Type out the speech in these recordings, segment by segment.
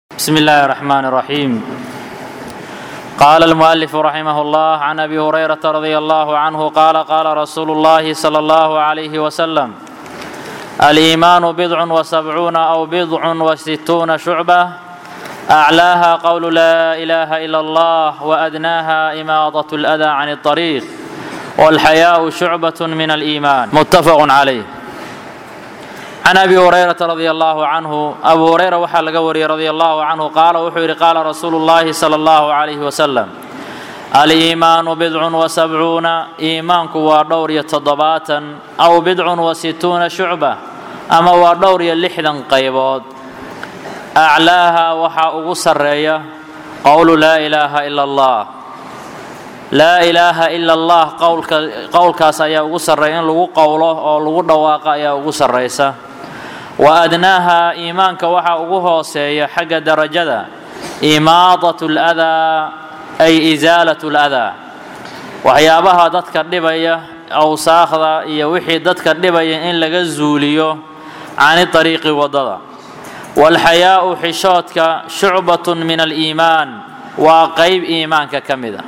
بسم الله الرحمن الرحيم قال المؤلف رحمه الله عن ابي هريره رضي الله عنه قال قال رسول الله صلى الله عليه وسلم الايمان بضع وسبعون او بضع وستون شعبه اعلاها قول لا اله الا الله وادناها اماضه الاذى عن الطريق والحياء شعبه من الايمان متفق عليه can abi hurayrata radia allaahu canhu abu hureyra waxaa laga wariyey radia allaahu canhu qaala wuxuu yidhi qaala rasuulu llaahi sala allahu calayhi wasalam aliimaanu bidcun wa sabcuuna iimaanku waa dhowr iyo toddobaatan aw bidcun wa situuna shucba ama waa dhowr iyo lixdan qaybood aclaaha waxaa ugu sarreeya qowlu laa ilaaha ila allah laa ilaaha ila allah qowlkaas ayaa ugu sarreeya in lagu qowlo oo lagu dhawaaqa ayaa ugu sarraysa wa adnaaha iimaanka waxaa ugu hooseeya xagga darajada imaadat ladaa ay isaalat ladaa waxyaabaha dadka dhibaya awsaakhda iyo wixii dadka dhibaya in laga zuuliyo cani ariiqi waddada waalxayaa'u xishoodka shucbatun min aliimaan waa qayb iimaanka ka mid a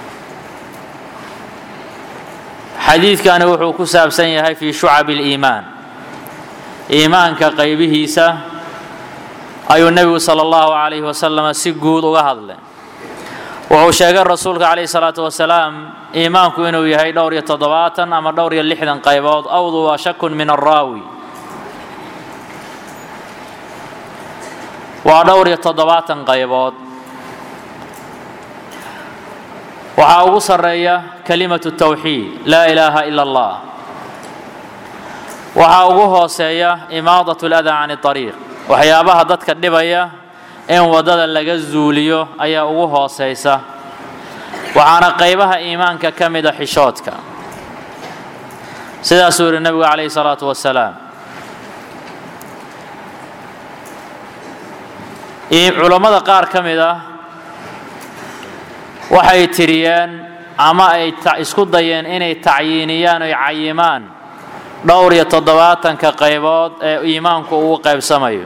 xadiidkani wuxuu ku saabsan yahay fii shucabi اliimaan iimaanka qaybihiisa ayuu nebigu sala allahu calayhi wasalam si guud uga hadlay wuxuu sheegay rasuulka calayhi salaatu wasalaam iimaanku inuu yahay dhowr iyo toddobaatan ama dhowr iyo lixdan qaybood awdu waa shakun min araawi waa dhowr iyo toddobaatan qaybood waxaa ugu sarreeya kalimatu tawxiid laa ilaaha ila allah waxaa ugu hooseeya imaadat ladaa can ariiq waxyaabaha dadka dhibaya in waddada laga zuuliyo ayaa ugu hooseysa waxaana qaybaha iimaanka ka mida xishoodka sidaasuu yidhi nebigu calayhi salaatu wasalaam culammada qaar ka mid ah waxay tiriyeen ama ay isku dayeen inay tacyiiniyaan oy cayimaan dhowr iyo toddobaatanka qaybood ee iimaanku ugu qaybsamayo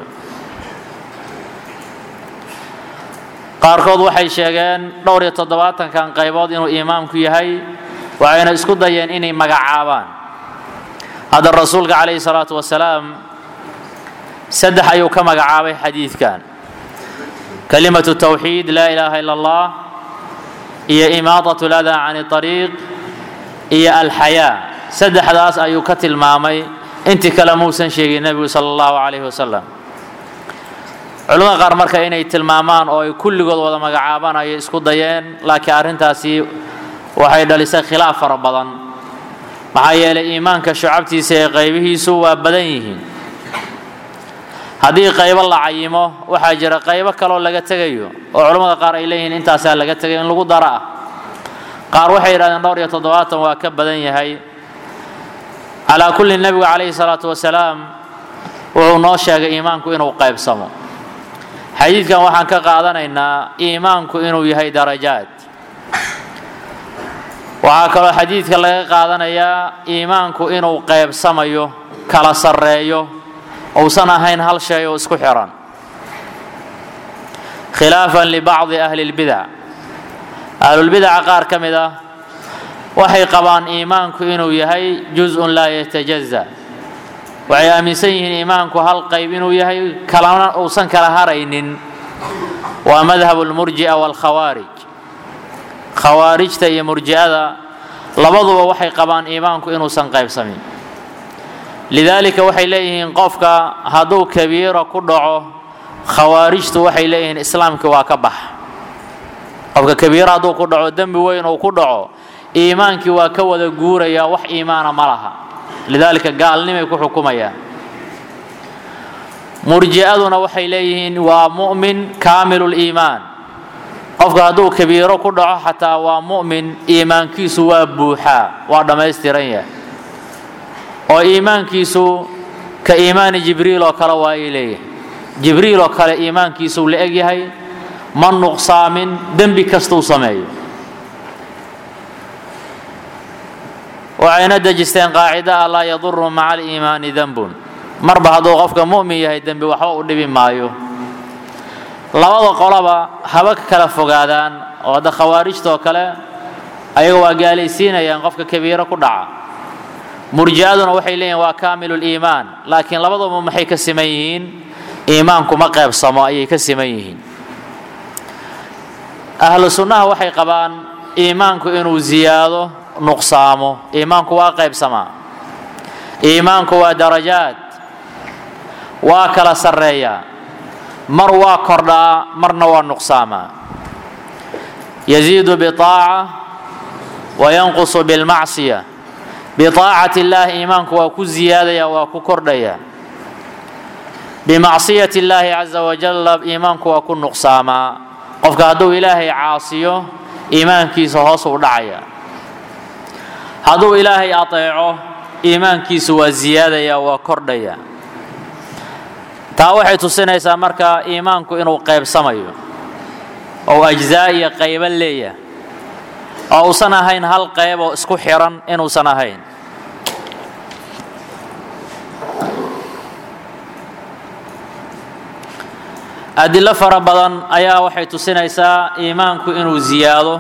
qaarkood waxay sheegeen dhowr iyo toddobaatankan qaybood inuu iimaanku yahay waxayna isku dayeen inay magacaabaan hadda rasuulka calayhi salaatu wasalaam saddex ayuu ka magacaabay xadiidkan kalimatu tawxiid laa ilaaha ila allah iyo imaadat ladaa can ariiq iyo alxayaa saddexdaas ayuu ka tilmaamay intii kale muusan sheegin nebigu sala allahu calayhi wasalam culamada qaar marka inay tilmaamaan oo ay kulligood wada magacaabaan ayay isku dayeen laakiin arrintaasi waxay dhalisay khilaaf fara badan maxaa yeelay iimaanka shucabtiisa ee qaybihiisu waa badan yihiin haddii qaybo la cayimo waxaa jira qaybo kaloo laga tegayo oo culammada qaar ay leeyihiin intaasaa laga tegayo in lagu daro ah qaar waxay yidhahdeen dhowr iyo toddobaatan waa ka badan yahay calaa kulli nebigu calayhi salaatu wasalaam wuxuu noo sheegay iimaanku inuu qaybsamo xadiidkan waxaan ka qaadanaynaa iimaanku inuu yahay darajaad waxaa kaloo xadiidka laga qaadanayaa iimaanku inuu qaybsamayo kala sarreeyo uusan ahayn hal shay oo isku xiran khilaafan libacdi ahli lbidac ahlulbidaca qaar ka mid ah waxay qabaan iimaanku inuu yahay juz-un laa yatajaza waxay aaminsan yihiin iimaanku hal qayb inuu yahay kalana uusan kala haraynin waa madhabu lmurji'a waalkhawaarij khawaarijta iyo murji'ada labaduba waxay qabaan iimaanku inuusan qaybsamin lidaalika waxay leeyihiin qofka hadduu kabiira ku dhaco khawaarijtu waxay leeyihiin islaamkii waa ka bax qofka kabiira hadduu ku dhaco dembi weyn uu ku dhaco iimaankii waa ka wada guurayaa wax iimaana ma laha lidaalika gaalnimay ku xukumayaan murji'aduna waxay leeyihiin waa mu'min kaamiluliimaan qofka hadduu kabiiro ku dhaco xataa waa mu'min iimaankiisu waa buuxaa waa dhammaystiran yahay oo iimaankiisu ka iimaani jibriil oo kale waa ay leeyahay jibriil oo kale iimaankiisuu la eg yahay ma nuqsaamin dembi kastuu sameeyo waxayna dejisteen qaacida ah laa yaduru maca aliimaani denbun marba hadduu qofka mu'min yahay dembi waxba u dhibi maayo labada qolaba haba ka kala fogaadaan oo hadda khawaarijtoo kale ayaga waa gaalaysiinayaan qofka kabiiro ku dhaca murji'aduna waxay leeyihin waa kaamiluliimaan laakiin labaduba maxay ka siman yihiin iimaanku ma qeybsamo ayay ka siman yihiin ahlu sunnaha waxay qabaan iimaanku inuu ziyaado nuqsaamo iimaanku waa qaybsamaa iimaanku waa darajaad waa kala sarreeyaa mar waa kordhaa marna waa nuqsaamaa yaziidu biaaca wa yanqusu bilmacsiya biaacati illaahi iimaanku waa ku ziyaadaya waa ku kordhaya bimacsiyati illaahi caza wajalla iimaanku waa ku nuqsaamaa qofka hadduu ilaahay caasiyo iimaankiisa hoos u dhacaya hadduu ilaahay ateeco iimaankiisu waa ziyaadaya waa kordhaya taa waxay tusinaysaa marka iimaanku inuu qaybsamayo oo ajzaa iyo qaybo leeyahay oo uusan ahayn hal qayb oo isku xiran inuusan ahayn adilo fara badan ayaa waxay tusinaysaa iimaanku inuu ziyaado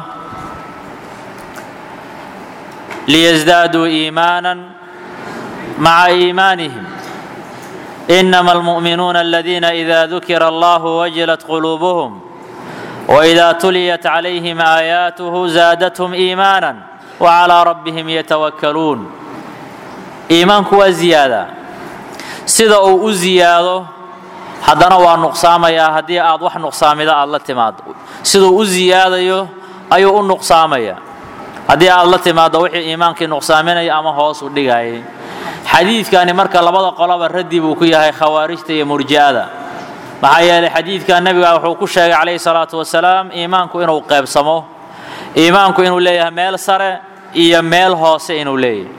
liyasdaaduu iimaanan maca iimaanihim inama almu'minuuna aladiina ida dukira allahu wajilat quluubuhum وإذا تليت عليهم آياته زادتهم إيمانا وعلى ربهم يتوكلون إيمانك وزيادة sida uu u ziyaado haddana waa nuqsaamayaa haddii aad wax nuqsaamida aad la timaado siduu u ziyaadayo ayuu u nuqsaamaya haddii aad la timaado wixii iimaankii nuqsaaminaya ama hoos u dhigayay xadiidkani marka labada qoloba raddi buu ku yahay khawaarijta iyo murji'ada maxaa yeelay xadiidka nebiga wuxuu ku sheegay calayhi salaatu wasalaam iimaanku inuu qaybsamo iimaanku inuu leeyahay meel sare iyo meel hoose inuu leeyahay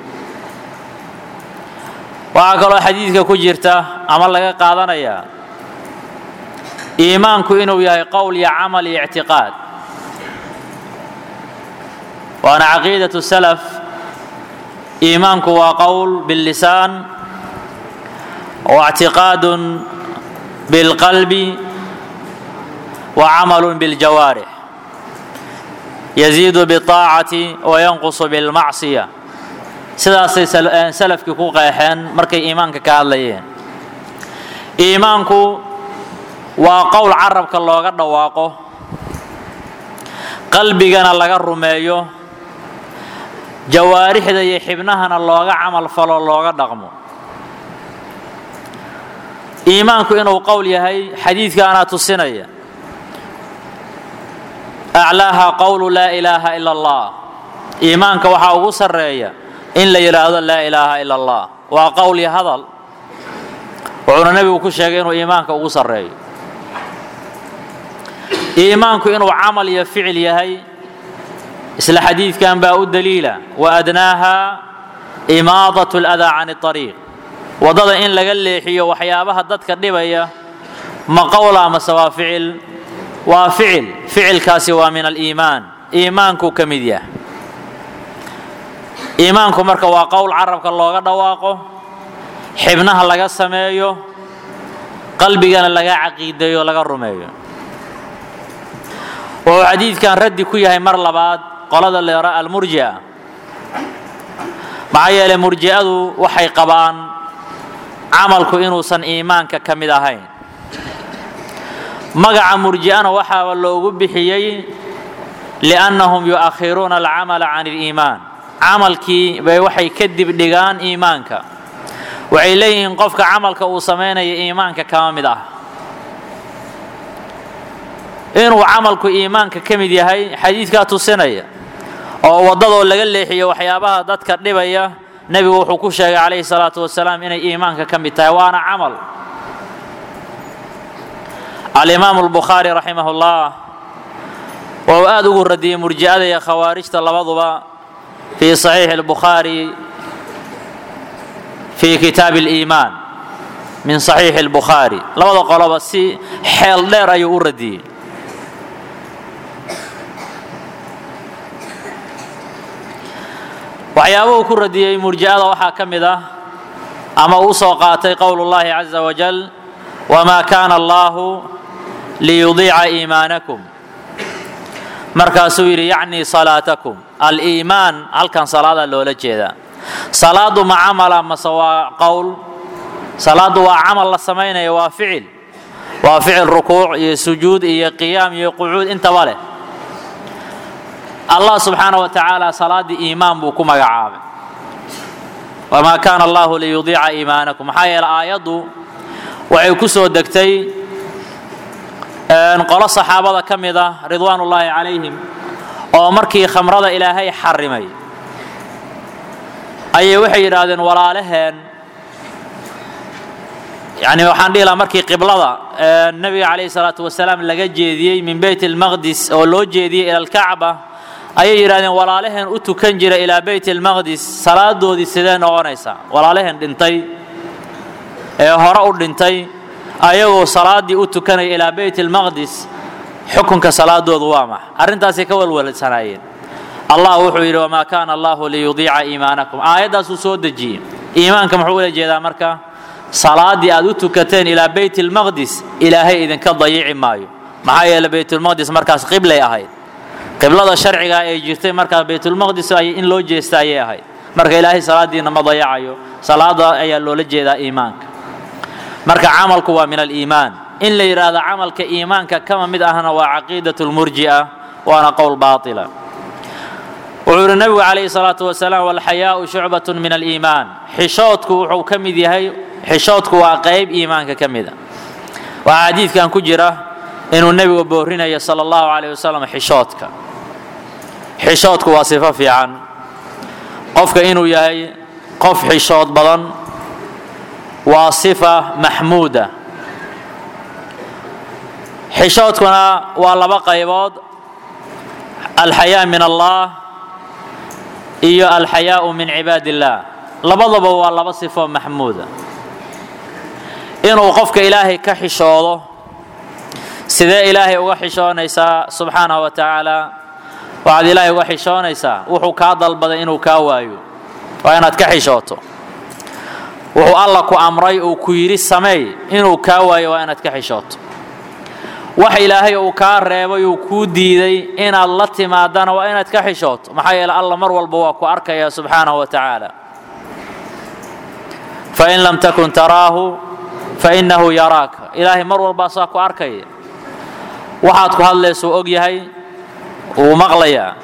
waxaa kaloo xadiidka ku jirta ama laga qaadanayaa iimaanku inuu yahay qowl iyo camal iyo ictiqaad waana caqiidatu salaf iimaanku waa qowl billisaan wa ictiqaadun بالقلب وعمل بالجوارح يزيد بالطاعة وينقص بالمعصية sidaasay salafkii ku qeexeen markay iimaanka ka hadlayeen iimaanku waa qowl carabka looga dhawaaqo qalbigana laga rumeeyo jawaarixda iyo xibnahana looga camal falo looga dhaqmo iimaanku inuu qowl yahay xadiidkaanaa tusinaya aclaaha qowlu laa ilaaha ila allah iimaanka waxaa ugu sarreeya in la yidhaahdo laa ilaaha ila allah waa qowl iyo hadal wuxuuna nebigu ku sheegay inuu iimaanka ugu sarreeyo iimaanku inuu camal iyo ficil yahay isla xadiidkan baa u daliila wa adnaaha imaadat اladaa can اطariiq waddada in laga leexiyo waxyaabaha dadka dhibaya ma qowla mase waa ficil waa ficil ficilkaasi waa min aliimaan iimaankuu ka mid yahay iimaanku marka waa qowl carabka looga dhawaaqo xibnaha laga sameeyo qalbigana laga caqiideeyo laga rumeeyo wuxuu xadiidkan raddi ku yahay mar labaad qolada leera almurji'a maxaa yeelay murji'adu waxay qabaan camalku inuusan iimaanka ka mid ahayn magaca murji'ana waxaaba loogu bixiyey liannahum yu'akhiruuna alcamala can اliimaan camalkii bay waxay ka dibdhigaan iimaanka waxay leeyihiin qofka camalka uu samaynaya iimaanka kama mid ah inuu camalku iimaanka ka mid yahay xadiidkaa tusinaya oo waddadoo laga leexiyo waxyaabaha dadka dhibaya nebigu wuxuu ku sheegay calayhi salaatu wasalaam inay iimaanka ka mid tahay waana camal alimaamu albukhaari raximah ullah wuxuu aad ugu radiyey murji'ada iyo khawaarijta labaduba fii saxiixi albukhaari fii kitaabi aliimaan min saxiixi albukhaari labada qoloba si xeel dheer ayuu u radiyey waxyaabuhu ku radiyey murji'ada waxaa ka mid ah ama uu soo qaatay qowl اllahi caza wajal wma kana allahu liyudiica iimaanakum markaasuu yidhi yacnii salaatakum aliimaan halkan salaadaa loola jeedaa salaadu ma camala mase waa qowl salaadu waa camal la samaynaya waa ficil waa ficil rukuuc iyo sujuud iyo qiyaam iyo qucuud intaba leh allah subxaana wa tacaala salaaddii iimaan buu ku magacaabay wamaa kaana allahu liyudiica iimaanakum maxaa yeele aayaddu waxay ku soo degtay qolo saxaabada ka mid ah ridwaan ullaahi calayhim oo markii khamrada ilaahay xarimay ayay waxay yidhaahdeen walaalaheen yani waxaan dhihi lahaa markii qiblada nebiga calayhi salaatu wasalaam laga jeediyey min beyt almaqdis oo loo jeediyey ila alkacba ayay yidhahdeen walaalaheen u tukan jira ilaa beyt almaqdis salaadoodii sidee noqonaysaa walaalaheen dhintay ee hore u dhintay ayagoo salaaddii u tukanaya ilaa beyt almaqdis xukunka salaadoodu waa max arrintaasay ka walwalsanaayeen allah wuxuu yidhi wamaa kaana allahu liyudiica iimaanakum aayaddaasuu soo dejiyey iimaanka muxuu ula jeedaa marka salaaddii aad u tukateen ilaa beyt almaqdis ilaahay idinka dayici maayo maxaa yeele beytulmaqdis markaas qiblay ahayd qiblada sharciga ee jirtay markaas baytulmaqdis in loo jeesta ayay ahayd marka ilaahay salaadiina ma dayacayo salaada ayaa loola jeedaa iimaanka marka camalku waa min aliimaan in la yidhaahdo camalka iimaanka kama mid ahna waa caqiidat lmurji'a waana qowl baatila wuxuu yidhi nabigu calayhi salaatu wasalaam walxayaau shucbatun min aliimaan xishoodku wuxuu ka mid yahay xishoodku waa qayb iimaanka ka mid a waxaa xadiidkan ku jira inuu nebigu boorinayo sala allahu calayh wasalam xishoodka xishoodku waa sifo fiican qofka inuu yahay qof xishood badan waa sifa maxmuuda xishoodkuna waa laba qaybood alxayaa min allah iyo alxayaau min cibaad illah labadaba waa laba sifo maxmuuda inuu qofka ilaahay ka xishoodo sidee ilaahay uga xishoonaysaa subxaanahu wa tacaala waxaad ilaahay uga xishoonaysaa wuxuu kaa dalbaday inuu kaa waayo waa inaad ka xishooto wuxuu alla ku amray uu ku yidhi sameey inuu kaa waayo waa inaad ka xishooto wax ilaahay uu kaa reebay uu kuu diiday inaad la timaadana waa inaad ka xishooto maxaa yeele alla mar walba waa ku arkaya subxaanahu wa tacaala fain lam takun taraahu fainahu yaraaka ilaahay mar walbaa saa ku arkaya waxaad ku hadlaysuu og yahay wuu maqlayaa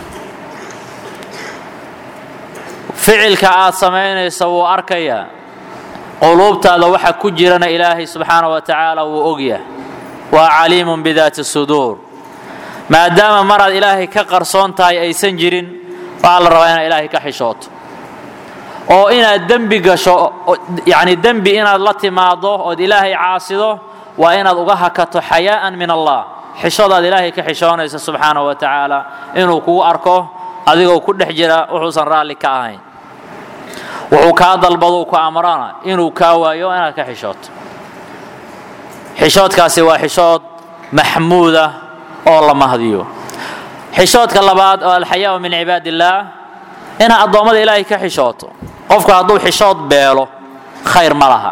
ficilka aad samaynaysa wuu arkayaa quluubtaada waxa ku jirana ilaahay subxaana wa tacaala wuu ogyahay waa caliimun bidaati suduur maadaama maraad ilaahay ka qarsoon tahay aysan jirin waxaa la rabaa inaad ilaahay ka xishooto oo inaad dembi gasho yani dembi inaad la timaado ood ilaahay caasido waa inaad uga hakato xayaa'an min allah xishoodaad ilaahay ka xishoonaysa subxaana wa tacaala inuu kugu arko adigoo ku dhex jira wuxuusan raalli ka ahayn wuxuu kaa dalbaduu ku amrana inuu kaa waayo inaad ka xishooto xishoodkaasi waa xishood maxmuuda oo la mahdiyo xishoodka labaad oo alxayaau min cibaad illaah inaad addoommada ilaahay ka xishooto qofku hadduu xishood beelo khayr ma laha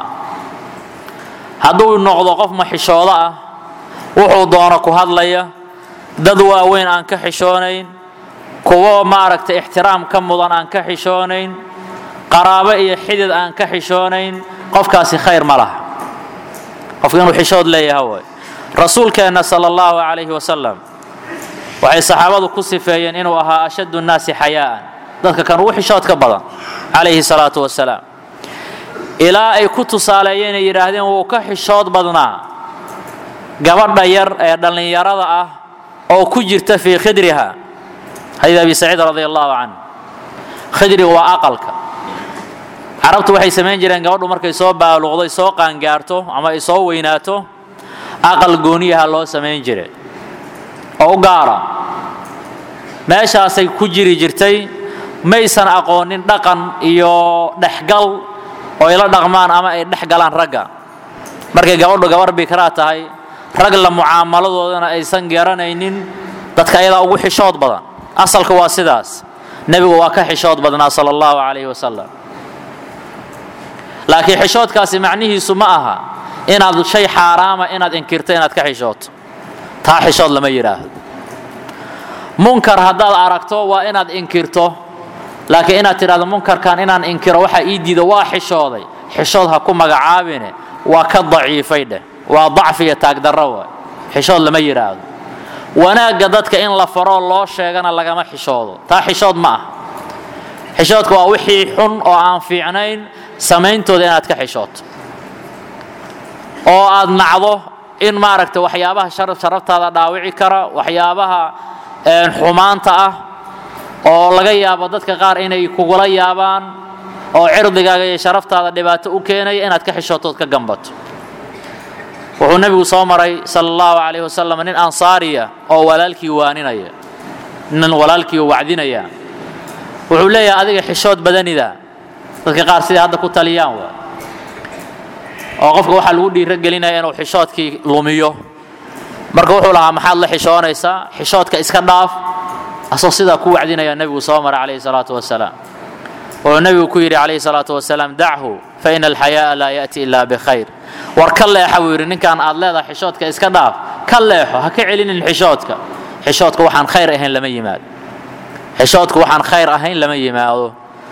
hadduu noqdo qof maxishoodo ah wuxuu doono ku hadlaya dad waaweyn aan ka xishoonayn kuwo maaragtay ixtiraam ka mudan aan ka xishoonayn qaraabo iyo xidid aan ka xishoonayn qofkaasi khayr ma laha qofka inuu xishood leeyaha waay rasuulkeenna sala allahu calayhi wasalam waxay saxaabadu ku sifeeyeen inuu ahaa ashaddu nnaasi xayaa'an dadka kan ugu xishoodka badan calayhi salaatu wasalaam ilaa ay ku tusaaleeyeen ay yidhaahdeen wuu ka xishood badnaa gabadha yar ee dhallinyarada ah oo ku jirta fii khidriha xadiid abi saciid radia allahu canh khidriga waa aqalka carabtu waxay samayn jireen gabadhu markay soo baaluqdo soo qaangaarto ama ay soo weynaato aqal gooniyaha loo samayn jire oo u gaara meeshaasay ku jiri jirtay maysan aqoonin dhaqan iyo dhexgal oo ay la dhaqmaan ama ay dhex galaan ragga markay gabadhu gabar bikraa tahay rag la mucaamaladoodana aysan garanaynin dadka ayadaa ugu xishood badan asalka waa sidaas nebigu waa ka xishood badnaa sala allahu calayhi wasalam laakiin xishoodkaasi macnihiisu ma aha inaad shay xaaraama inaad inkirto inaad ka xishooto taa xishood lama yidhaahdo munkar haddaad aragto waa inaad inkirto laakiin inaad tidhahdo munkarkan inaan inkiro waxaa ii diida waa xishooday xishood ha ku magacaabine waa ka daciifay dheh waa dacfiya taagdarro waay xishood lama yidhaahdo wanaagga dadka in la faroo loo sheegana lagama xishoodo taa xishood ma ah xishoodka waa wixii xun oo aan fiicnayn samayntooda inaad ka xishooto oo aad nacdo in maaragta waxyaabaha sharaftaada dhaawici kara waxyaabaha xumaanta ah oo laga yaabo dadka qaar inay kugula yaabaan oo cirdigaaga iyo sharaftaada dhibaato u keenaya inaad ka xishootood ka gambato wuxuu nebigu soo maray sala allahu calayh wasalam nin ansaariya oo walaalkii waaninaya nin walaalkii wacdinaya wuxuu leeyahay adiga xishood badanida dadka qaar siday hadda ku taliyaan waa oo qofka waxaa lagu dhiiro gelinaya inuu xishoodkii lumiyo marka wuxuu lahaa maxaad la xishoonaysaa xishoodka iska dhaaf asoo sidaa ku wacdinaya nebigu soo maray calayhi salaatu wasalaam wuxuu nebigu ku yidhi calayhi salaatu wasalaam dachu fa ina alxayaaa laa ya'ti ila bikhayr war ka leexa buu yidhi ninkan aad leedahay xishoodka iska dhaaf ka leexo ha ka celinin xishoodka xishoodka waxaan khayr ahayn lama yimaado xishoodka waxaan khayr ahayn lama yimaado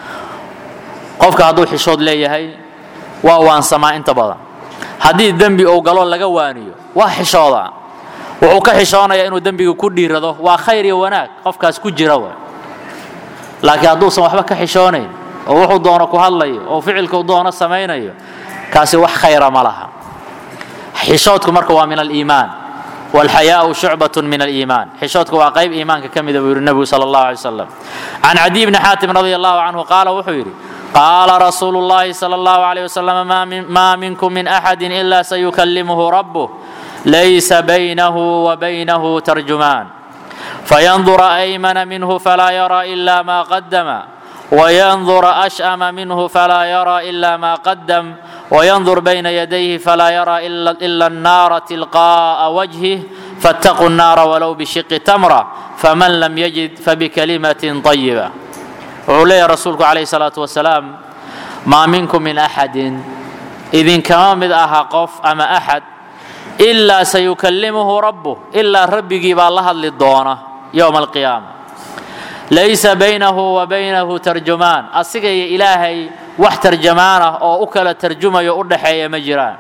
qofka hadduu xishood leeyahay waa waansamaa inta badan haddii dembi uu galo laga waaniyo waa xishoodaa wuxuu ka xishoonayaa inuu dembiga ku dhiirado waa khayr iyo wanaag qofkaas ku jira wa laakiin hadduusan waxba ka xishoonayn oo wuxuu doono ku hadlayo oo ficilkuu doono samaynayo kaasi wax khayra ma laha xishoodku marka waa min aliimaan walxayaau shucbat min aliimaan xishoodku waa qayb iimaanka ka mida buu yidhi nebigu sala allahu alay wasalam can cadiy bni xaatim radi allahu canhu qaala wuxuu yidhi qaala rasuulu llahi sala allahu alayh wasalam maa minkum min axadin ila sayukallimuhu rabbuh laysa baynahu wa baynahu tarjumaan fayandura aymana minhu falaa yara ila ma qadama وينظر أشأم منه فلا يرى إلا ما قدم وينظر بين يديه فلا يرى إلا, إلا النار تلقاء وجهه فاتقوا النار ولو بشق تمرة فمن لم يجد فبكلمة طيبة وعلي رسولك عليه الصلاة والسلام ما منكم من أحد إذن كما مد أها قف أما أحد إلا سيكلمه ربه إلا ربي بالله للدونة يوم القيامة laysa baynahu wa baynahu tarjumaan asiga iyo ilaahay wax tarjamaan ah oo u kala tarjumayo u dhaxeeya ma jiraan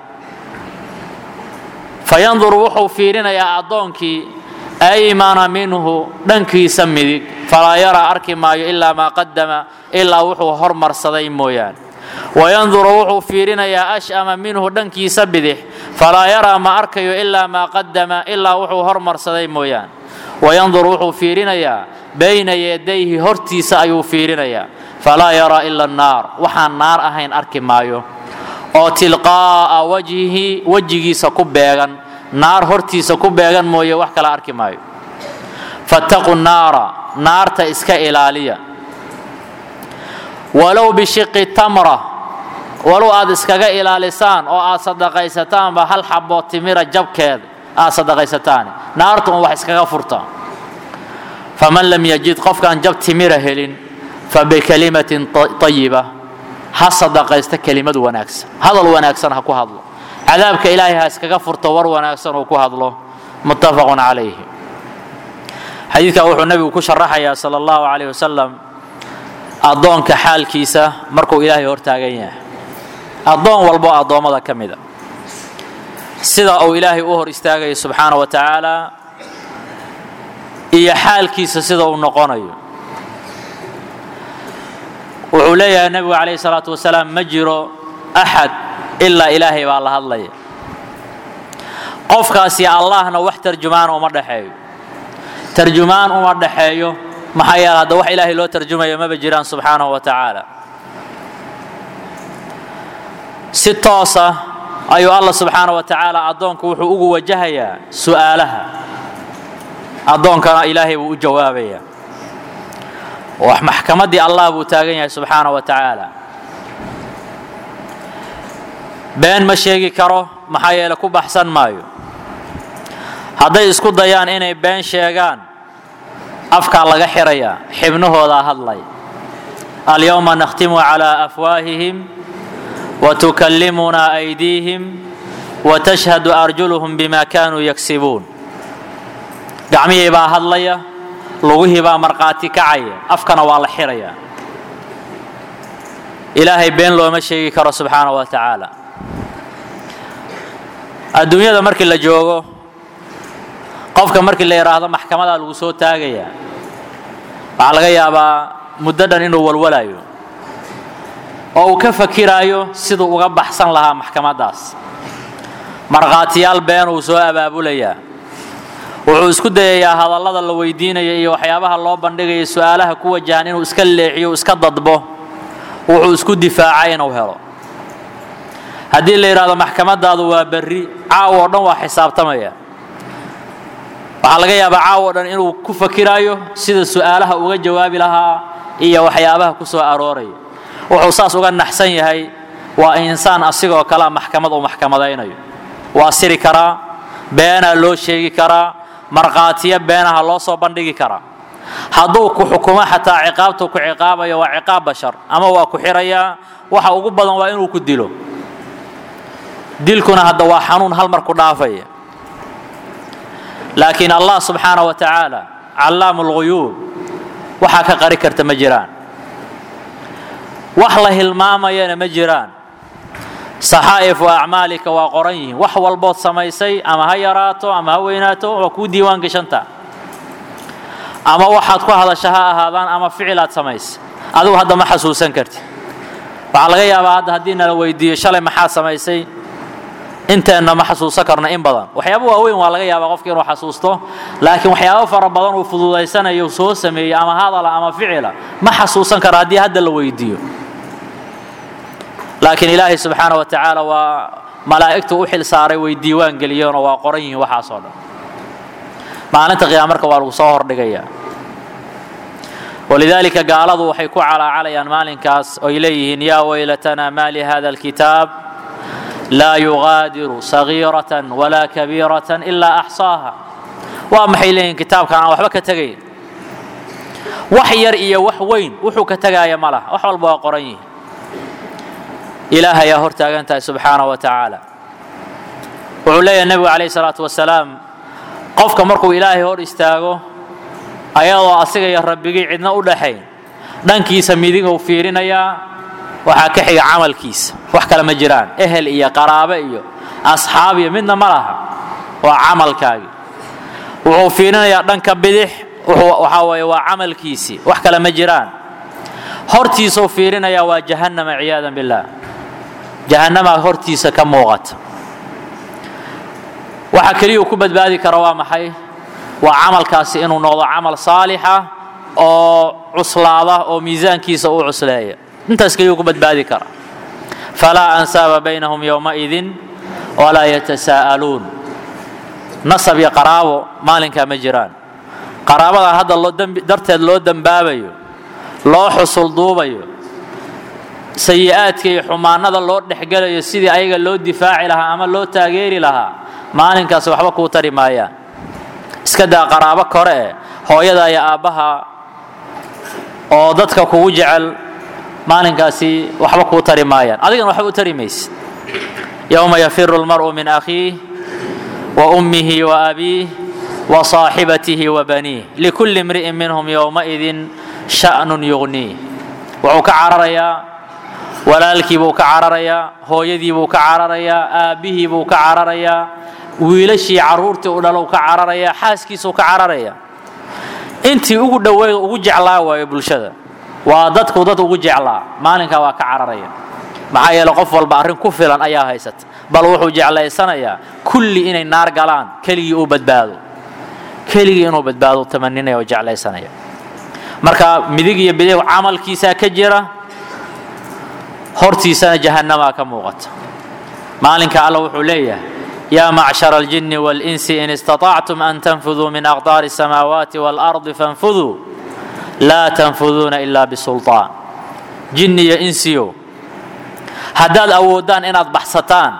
fayanduru wuxuu fiirinayaa addoonkii aymana minhu dhankiisa midig falaa yaraa arki maayo ilaa maa qadama ilaa wuxuu hormarsaday mooyaan wayanduru wuxuu fiirinayaa ash'ama minhu dhankiisa bidix falaa yaraa ma arkayo ilaa maa qadama ilaa wuxuu hormarsaday mooyaan wayandur wuxuu fiirinayaa bayna yadayhi hortiisa ayuu fiirinayaa falaa yaraa ila annaar waxaan naar ahayn arki maayo oo tilqaa'a wajhihi wejigiisa ku beegan naar hortiisa ku beegan mooye wax kala arki maayo fattaqu naara naarta iska ilaaliya walow bishiqi tamra walow aad iskaga ilaalisaan oo aad sadaqaysataanba hal xaboo timira jabkeeda aad sadaqaysataan naartu un wax iskaga furta faman lam yajid qofkaan jab timira helin fabikalimatin ayiba ha sadaqaysta kelimad wanaagsan hadal wanaagsan ha ku hadlo cadaabka ilaahay ha iskaga furto war wanaagsan uu ku hadlo muttafaqun calayhi xadiidkan wuxuu nebigu ku sharaxayaa sala allahu calayh wasalam addoonka xaalkiisa markuu ilaahay hortaagan yahay addoon walbo addoommada ka mida sida uu ilaahay u hor istaagayo subxaana wa tacaala iyo xaalkiisa sida uu noqonayo wuxuu leeyahay nebigu calayhi salaatu wasalaam ma jiro axad ilaa ilaahay baa la hadlaya qofkaasi allahna wax tarjumaan uma dhexeeyo tarjumaan uma dhexeeyo maxaa yeele hadda wax ilaahay loo tarjumayo maba jiraan subxaanahu wa tacaala si toosa ayuu allah subxaana wa tacaala addoonku wuxuu ugu wajahayaa su'aalaha addoonkana ilaahay buu u jawaabayaa wax maxkamaddii allah buu taagan yahay subxaana wa tacaala been ma sheegi karo maxaa yeele ku baxsan maayo hadday isku dayaan inay been sheegaan afkaa laga xirayaa xibnahoodaa hadlay alyowma nakhtimu calaa afwaahihim watukallimunaa aydiihim watashhadu arjuluhum bima kaanuu yagsibuun gacmihii baa hadlaya lugihii baa markhaati kacaya afkana waa la xiraya ilaahay been looma sheegi karo subxaana wa tacaala adduunyada markii la joogo qofka markii la yidhaahdo maxkamadaa lagu soo taagaya waxaa laga yaabaa muddo dhan inuu walwalayo oo uu ka fakiraayo siduu uga baxsan lahaa maxkamaddaas markhaatiyaal been uu soo abaabulayaa wuxuu isku dayayaa hadallada la weydiinaya iyo waxyaabaha loo bandhigaya su-aalaha ku wajahan inuu iska leexiyo iska dadbo wuxuu isku difaacay inuu helo haddii la yidhahdo maxkamadaadu waa berri caawo o dhan waa xisaabtamaya waxaa laga yaabaa caawo o dhan inuu ku fakiraayo sida su-aalaha uga jawaabi lahaa iyo waxyaabaha ku soo arooraya wuxuu saas uga naxsan yahay waa insaan asigoo kalea maxkamad uu maxkamadaynayo waa siri karaa beenaa loo sheegi karaa markhaatiyo beenaha loo soo bandhigi karaa hadduu ku xukumo xataa ciqaabtuu ku ciqaabayo waa ciqaab bashar ama waa ku xirayaa waxa ugu badan waa inuu ku dilo dilkuna hadda waa xanuun hal mar ku dhaafaya laakiin allah subxaana wa tacaala callaamu lguyuub waxaa ka qari karta ma jiraan wax la hilmaamayana ma jiraan saxaa'ifu acmaalika waa qoran yihiin wax walbood samaysay ama ha yaraato ama ha weynaato waa kuu diiwaan gashanta ama waxaad ku hadasha ha ahaadaan ama ficilaad samaysay adigu hadda ma xasuusan karti waxaa laga yaabaa hadda haddii nala weydiiyo shalay maxaa samaysay inteenna ma xasuusan karno in badan waxyaaba waaweyn waa laga yaabaa qofki inuu xasuusto laakiin waxyaabo fara badan uu fududaysanayo soo sameeyey ama hadala ama ficila ma xasuusan karo haddii hadda la weydiiyo laakiin ilaahay subxaana wa tacaala waa malaa'igtu u xil saaray way diiwaan geliyeenoo waa qoran yihiin waxaasoo dhan maalinta qiyaama marka waa lagu soo hordhigayaa walidaalika gaaladu waxay ku calaacalayaan maalinkaas oy leeyihiin yaa weylatanaa maa lihada alkitaab laa yugaadiru sagiiratan walaa kabiiratan ilaa axsaaha waa maxay leeyihiin kitaabkan aan waxba ka tegayn wax yar iyo wax weyn wuxuu ka tegaaya ma laha wax walba waa qoran yihiin ilaahayaa hor taagan tahay subxaana wa tacaala wuxuu leeyahay nebigu calayh salaatu wasalaam qofka markuu ilaahay hor istaago ayadoo asiga iyo rabbigii cidna u dhaxayn dhankiisa midiguu fiirinayaa waxaa ka xiga camalkiisa wax kale ma jiraan ehel iyo qaraabe iyo asxaab iyo midna ma laha waa camalkaagii wuxuu fiirinayaa dhanka bidix waxaa weeye waa camalkiisii wax kale ma jiraan hortiisuu fiirinayaa waa jahannama ciyaadan billaah jahannamaa hortiisa ka muuqata waxa keliyuu ku badbaadi kara waa maxay waa camalkaasi inuu noqdo camal saalixa oo cuslaada oo miisaankiisa uu cusleeya intaas keliyuu ku badbaadi kara falaa ansaaba baynahum yowmaidin walaa yatasaa'aluun nasab iyo qaraabo maalinkaa ma jiraan qaraabada hadda loo darteed loo dembaabayo loo xusul duubayo sayi-aadka iyo xumaanada loo dhexgelayo sidii ayaga loo difaaci lahaa ama loo taageeri lahaa maalinkaasi waxba kuu tari maayaan iska daa qaraabo kore eh hooyada iyo aabbaha oo dadka kugu jecel maalinkaasi waxba kuu tari maayaan adigana waxba u tari maysid yowma yafiru lmar'u min akhiih wa ummihi wa abiih wa saaxibatihi wa baniih likulli imri'in minhum yowmaidin sha'nun yugniih wuxuu ka cararayaa walaalkiibuu ka cararayaa hooyadiibuu ka cararayaa aabbihiibuu ka cararayaa wiilashii carruurtii u dhalow ka cararayaa xaaskiisuu ka cararayaa intii ugu dhoweyd ugu jeclaa waayo bulshada waa dadku dad ugu jeclaa maalinkaa waa ka cararaya maxaa yeele qof walba arrin ku filan ayaa haysata bal wuxuu jeclaysanayaa kulli inay naar galaan keligii uu badbaado keligii inuu badbaado tamaninaya oo jeclaysanaya marka midig iyo bidig camalkiisaa ka jira hortiisana jahannamaa ka muuqata maalinka alla wuxuu leeyahay yaa macshara aljinni waalinsi in istaطactum an tanfuduu min aqdaari الsamaawaati wاlardi fanfuduu laa tanfuduuna ila bisulطaan jinni iyo insiyo haddaad awooddaan inaad baxsataan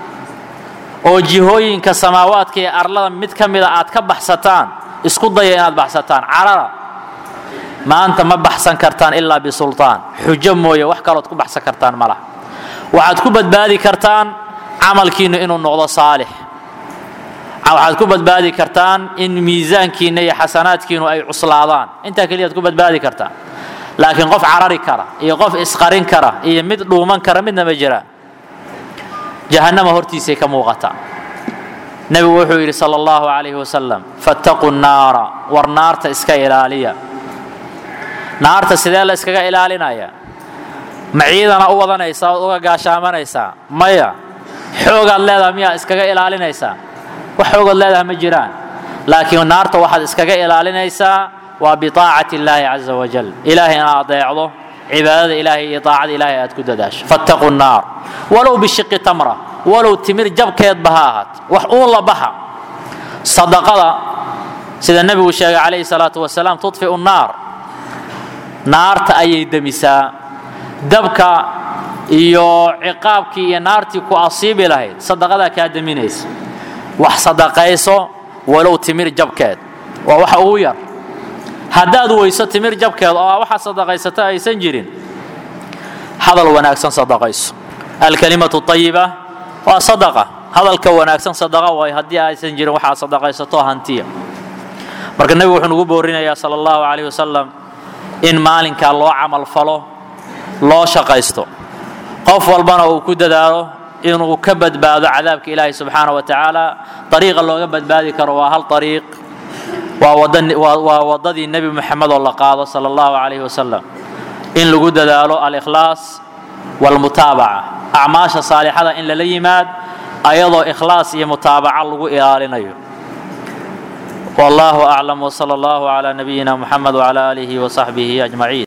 oo jihooyinka samaawaadka iyo arlada mid ka mida aad ka baxsataan isku daya inaad baxsataan carara maanta ma baxsan kartaan ilaa bisulطaan xujo mooye wax kalood ku baxsan kartaan ma laha waxaad ku badbaadi kartaan camalkiinnu inuu noqdo saalix waxaad ku badbaadi kartaan in miisaankiinna iyo xasanaadkiinu ay cuslaadaan intaa keliyaad ku badbaadi kartaan laakiin qof carari kara iyo qof isqarin kara iyo mid dhuuman kara midna ma jiraan jahannama hortiisay ka muuqataa nebigu wuxuu yidhi sala allahu calayhi wasalam fattaquu nnaara war naarta iska ilaaliya naarta sidee la iskaga ilaalinaya ma ciidana u wadanaysaa ood uga gaashaamanaysaa maya xoogaad leedaha miyaa iskaga ilaalinaysaa wax xoogaad leedaha ma jiraan laakiin naarta waxaad iskaga ilaalinaysaa waa biaacati illaahi caza wajal ilaahay inaad adeecdo cibaadada ilaahay iyo aacada ilaahay aad ku dadaasho fattaquu nnaar walow bishiqi tamra walow timir jabkeedba ha ahaat wax uun la baxa sadaqada sida nebigu sheegay calayhi salaatu wasalaam tudfiu nnaar naarta ayay demisaa dabka iyo ciqaabkii iyo naartii ku asiibi lahayd sadaqadaa kaa deminaysa wax sadaqayso walow timir jabkeed waa waxa ugu yar haddaad weyso timir jabkeed oo a waxaa sadaqaysato aysan jirin hadal wanaagsan sadaqayso alkalimatu ayiba waa sadaqa hadalka wanaagsan sadaqa waay haddii aysan jirin waxaad sadaqaysato hantiya marka nebigu wuxuu nugu boorinayaa sala allahu calayh wasalam in maalinkaa loo camal falo loo shaqaysto qof walbana uu ku dadaalo inuu ka badbaado cadaabka ilaahi subxaana wa tacaala ariiqa looga badbaadi karo waa hal ariiq waa waddadii nebi moxamed oo la qaado sala allahu calayhi wasalam in lagu dadaalo alikhlaas walmutaabaca acmaasha saalixada in lala yimaad ayadoo ikhlaas iyo mutaabaca lagu ilaalinayo والله أعلم وصلى الله على نبينا محمد وعلى آله وصحبه أجمعين